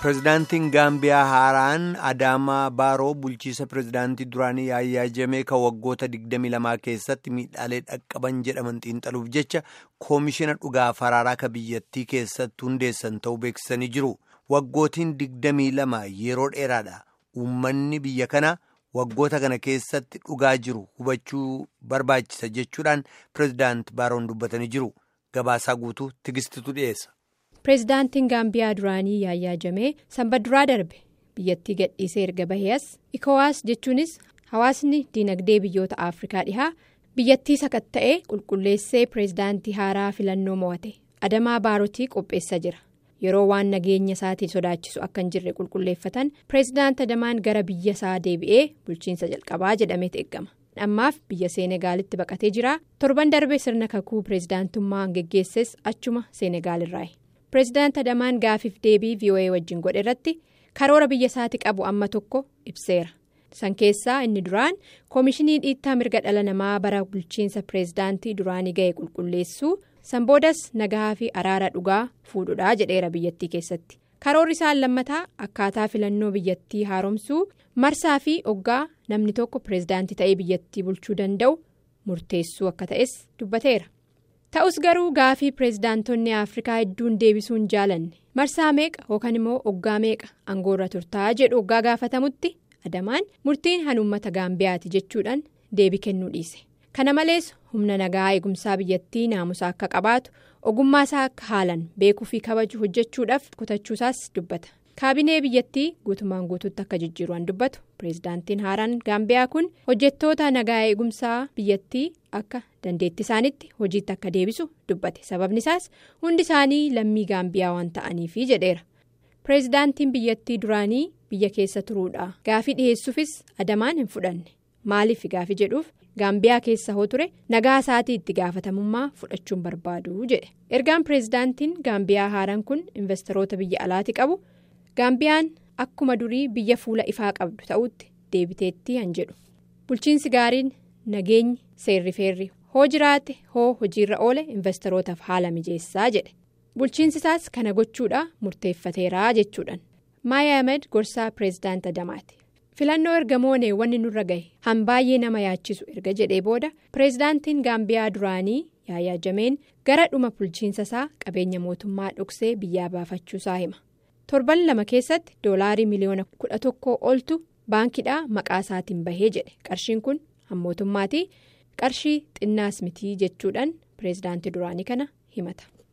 Pireezidaantiin Gaambiyaa Haaraan Adaamaa Baaroo bulchiisa pireezidaantii duraanii Yaayyaa Jamee kan waggoota 22 keessatti miidhaalee dhaqqaban jedhaman xiinxaluuf jecha koomishina dhugaa faraaraa ka biyyattii keessatti hundeessan ta'uu beeksisanii jiru. Waggootiin 22 yeroo dheeraadha. Uummanni biyya kanaa waggoota kana keessatti dhugaa jiru hubachuu barbaachisa jechuudhaan pireezidaanti Baaroon dubbatanii jiru. Gabaasaa guutuu tigistitu dhiyeessa. Pireezidaantiin Gaambiyaa duraanii Yaayyaa Jamee sanbaduraa darbe biyyattii gadhiisee erga bahees ikowaas jechuunis hawaasni dinagdee biyyoota Afrikaa dhihaa biyyattii sakatta'ee qulqulleessee pireezidaantii haaraa filannoo mo'ate Adamaa Baarotii qopheessa jira. Yeroo waan nageenya isaatiin sodaachisu akka hin jirre qulqulleeffatan pireezidaanti Adamaan gara biyya isaa deebi'ee bulchiinsa jalqabaa jedhameet eeggama. Ammaaf biyya Seenegaalitti baqatee jira. Torban darbe sirna kakuu pireezidaantummaa geggeesses achuma Seenegaalirraayi. Pireezidaanti Adamaan gaafiif deebii VOA wajjin godhe irratti karoora biyya isaati qabu amma tokko ibseera. San keessaa inni duraan koomishinii dhiittaa mirga dhala namaa bara bulchiinsa pireezidaantii duraanii ga'e qulqulleessuu san boodas nagaa fi araara dhugaa fuudhudhaa jedheera biyyattii keessatti. Karoorri isaan lammataa akkaataa filannoo biyyattii haaromsuu marsaa fi oggaa namni tokko pireezidaantii ta'ee biyyattii bulchuu danda'u murteessuu akka ta'es dubbateera. Ta'us garuu gaafii pireezidaantonni Afrikaa hedduun deebisuun jaalanne marsaa meeqa yookaan immoo oggaa meeqa aangoorra turtaa jedhu oggaa gaafatamutti adamaan murtiin han uummata gaambiyaati jechuudhaan deebii kennuu dhiise. Kana malees humna nagaa eegumsaa biyyattii naamusa akka qabaatu ogummaa isaa akka haalan beekuu fi kabaju hojjechuudhaaf kutachuusaas dubbata. Kaabinee biyyattii guutumaan guutuutti akka jijjiiruudhaan dubbatu pireezidaantiin haaraan gaambiyaa kun hojjettoota nagaa eegumsaa biyyattii akka dandeetti isaanitti hojiitti akka deebisu dubbate sababni isaas hundi isaanii lammii gaambiyaa waan ta'aniifi jedheera. Pireezidaantiin biyyattii duraanii biyya keessa turuudha gaafii dhiheessuufis adamaan hin fudhanne maaliif gaafii jedhuuf gaambiyaa keessa hoo ture nagaa isaatii itti gaafatamummaa fudhachuun barbaadu jedhe ergaan pireezidaantiin gaambiyaa haaraan kun investoroota biyya alaati qabu. Gaambiyaan akkuma durii biyya fuula ifaa qabdu ta'utti deebiteetti han jedhu bulchiinsi gaariin nageenyi seerri feerri hoo jiraate hoo hojiirra oole investorootaaf haala mijeessaa jedhe bulchiinsi isaas kana gochuudha murteeffateeraa jechuudhaan Maayaa Ahmed gorsaa pireezidaanti Adamaati filannoo erga moonee wanni nurra gahe han baay'ee nama yaachisu erga jedhee booda pireezidaantiin gaambiyaa duraanii Yaayyaa Jameen gara dhuma bulchiinsa isaa qabeenya mootummaa dhoksee biyyaa baafachuusaa hima. torban lama keessatti doolaarii miliyoona kudha tokkoo oltu baankiidhaa maqaa isaatiin bahee jedhe qarshiin kun hammootummaatii qarshii xinnaas mitii jechuudhaan pireezidaantii duraanii kana himata.